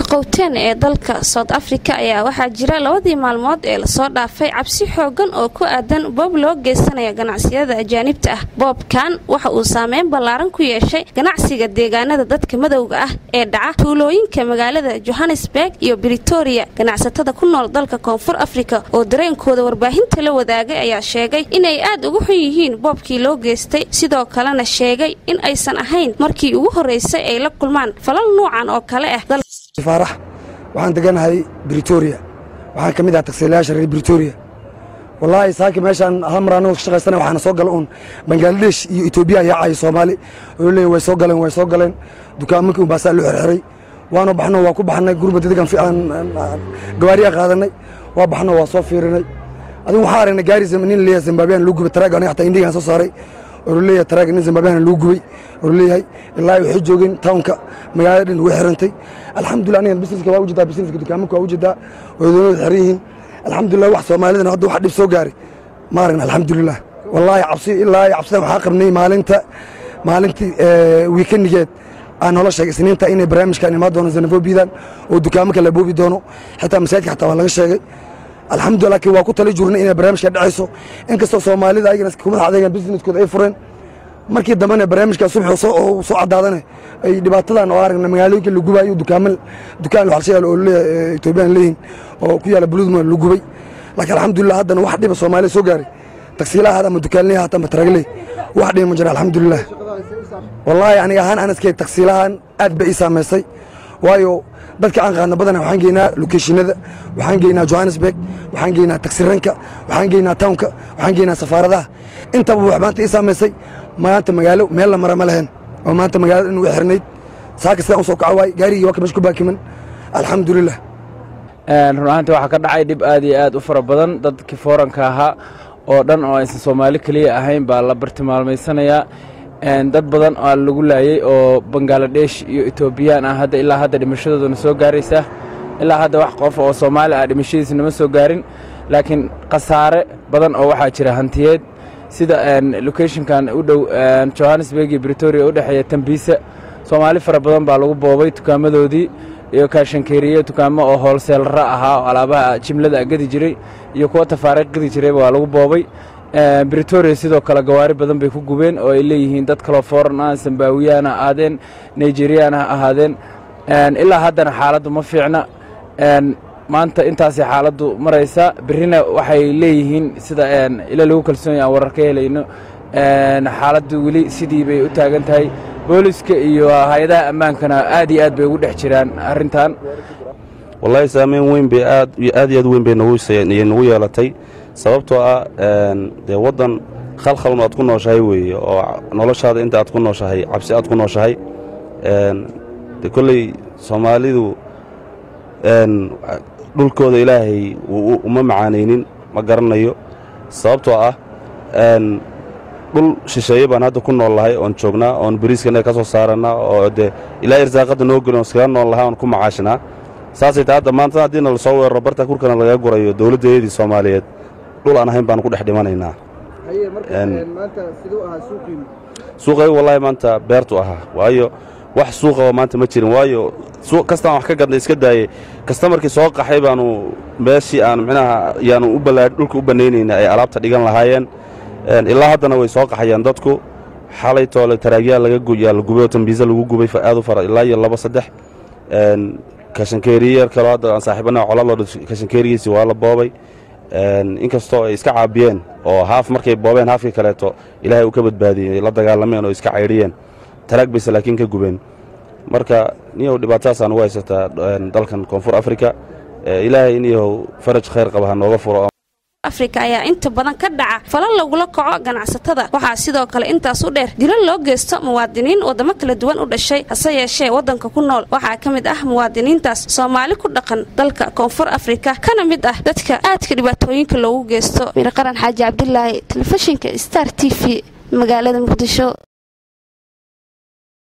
qowteen ee dalka south africa ayaa waxaa jira labadii maalmood ee lasoo dhaafay cabsi xoogan oo ku aadan boob loo geysanaya ganacsiyada ajaanibta ah boobkan waxa uu saameyn ballaaran ku yeeshay ganacsiga deegaanada dadka madowga ah ee dhaca tuulooyinka magaalada johannesburg iyo britoria ganacsatada ku nool dalka koonfur afrika oo dareenkooda warbaahinta la wadaagay ayaa sheegay inay aad ugu xun yihiin boobkii loo geystay sidoo kalena sheegay in aysan ahayn markii ugu horreysay ay la kulmaan falal nuucan oo kale ah faarax waxaan deganahay britoria waxaan ka mid ahaa tagsiilayaasha reer britoria wallaahi saaki meeshaan hal mar anagoo ka shaqaysana waxaana soo gala uun bangaladesh iyo etoobiya ayaa caayo soomaali oo leeyahy way soo galeen way soo galeen dukaamanki un baasaa loo xirxiray waanu baxno waa ku baxnay gurba dedegan fiican gawaariyaa qaadanay waa baxno waa soo fiirinay adigu waxaa aragnay gaari nin leeyahay zimbabwean loo gubay taraag aniga xataa indigaan soo saaray oo leeyahay taraag nin zimbabwean loo gubay oo leeyahay ilaa waxay joogeen townka magaalada dhan way xirantay alxamdulillah aniga busineska waa ujeedaa busineska dukaamanka waa ujeedaa wadoonada xiran yihiin alxamdulillah wax soomaalidana hadda waxa dhib soo gaaray ma aragna alxamdulillah wallaahi cabsi ilaa cabsidan waxaa qabnay maalinta maalintii wiikanigeed aan noola sheegay isniinta inay barnaamijkan imaan doono xenofobiyadan oo dukaamanka la boobi doono xitaa masaajidka xataa waa laga sheegay alxamdulillah laakiin waa ku tali jirnay inay barnaamijka dhacayso inkastoo soomaalida ayagana kumadax adeegan businesskooda ay fureen markii dambena barnaamijka subax oo soo cadaadane ay dhibaatadan oo aragna magaalooyinka la gubayo dukaaman dukaan waxalshayaal oo leeyahay etoobiyaan leeyihin oo ku yaala buluudma la gubay laakiin alxamdulillah haddana wax dhiba soomaaliya soo gaaray tagsiilaha hada ama dukaanleha hata ama taragley wax dhiba ma jira alxamdulillah wallaahi aniga ahaan aan iskay tagsiilahan aad ba ii saamaysay waayo dadka aan qaadna badana waxaan geynaa lokeeshinada waxaan geynaa johannesburg waxaan geynaa tagsiranka waxaan geynaa townka waxaan geynaa safaaradaha intaba wax maanta ii saamaysay maanta magaalo meel la mara ma lahayn oo maanta magaalada dhan way xirnayd saaka sidaan u soo kaca waay gaarigii waa ka meesha ku baakiman alxamdulillah run ahaantii waxaa ka dhacay dhib aad iyo aad u fara badan dadkii fooranka ahaa oo dhan oo aysan soomaali keliya ahayn baa la bartilmaalmaysanayaa dad badan oo lagu laayey oo bangaladesh iyo etoobiyaan ah hadda ilaa hadda dhimashadooduna soo gaaraysa ilaa hadda wax qof oo soomaali ah dhimashadiisa nama soo gaarin laakiin khasaare badan oo waxaa jira hantiyeed sida locationkan u dhow johannesburg iyo britoria u dhexeeya tambiisa soomaali fara badan baa lagu boobay dukaamadoodii iyo kaashankeeriye dukaamo oo hoolseelra ahaa oo alaabaha jimlada gadi jiray iyo kuwa tafaariiq gadi jirayba waa lagu boobay britoria sidoo kale gawaari badan bay ku gubeen oo ay leeyihiin dad kaloo foran ah zambawiyaan ha ahaadeen nigerian ha ahaadeen ilaa haddana xaaladdu ma fiicna maanta intaasay xaaladdu maraysa berrina waxay leeyihiin sida ila lagu kalsoonyahy aan warar ka helayno xaaladdu weli sidii bay u taagan tahay booliska iyo hay-adaha ammaankana aad iyo aad bay ugu dhex jiraan arrintan wallaahi saameyn weyn bay aad iyo aad iyo aad weyn bay nagu yeelatay sababtoo ah dee waddan khalkhalun aad ku nooshahay weeye oo noloshaada inta aad ku nooshahay cabsi aad ku nooshahay de kolley soomaalidu dhulkooda ilaahay uma macaanaynin ma garanayo sababtoo ah dhul shisheeye baan hadda ku nool lahay oon joognaa oon bariiskana ka soo saarannaa oo dee ilaa irsaaqadda noo gelin oon iskaga nool lahay oon ku macaashnaa saasay tahay hadda maanta haddiina la soo weeraro barta kurkana laga gurayo dowladdeedii soomaaliyeed dhul aan ahayn baan ku dhex dhimanaynaa suuqaygu wallaahi maanta beertu ahaa waayo wax suuqaba maanta ma jirin waayo kastaan wax ka gadnay iska daayey kastamarkii soo qaxay baanu meeshii aan micnaha yaanu u ballaa dhulka u bannaynayna ay alaabta dhigan lahaayeen ilaa haddana way soo qaxayaan dadku xalay toole taraagyaa laga yaa la gubay oo tambiisa lagu gubay aad u fara ilaa iyo laba saddex kashankeeriye kaloo hadda aan saaxiibanaha colaaloo kashankeerigiisii waa la boobay inkastoo ay iska caabiyeen oo haaf markay boobeen haafkii kaleeto ilaahay uu ka badbaadiyey la dagaalameen oo iska caydhiyeen taraag bayse laakiin ka gubeen marka niyow dhibaatadaasaan ugu haysataa dalkan koonfur afrika ilaahay iniyow faraj khayr qaba ha nooga furo afrika ayaa inta badan ka dhaca falal lagula kaco ganacsatada waxaa sidoo kale intaas u dheer dilo loo geysto muwaadiniin waddamo kala duwan u dhashay hase yeeshee waddanka ku nool waxaa ka mid ah muwaadiniintaas soomaali ku dhaqan dalka koonfur afrika kana mid ah dadka aadka dhibaatooyinka loogu geysto mirqaran xaaji cabdilaahi telefishinka star t v magaalada muqdisho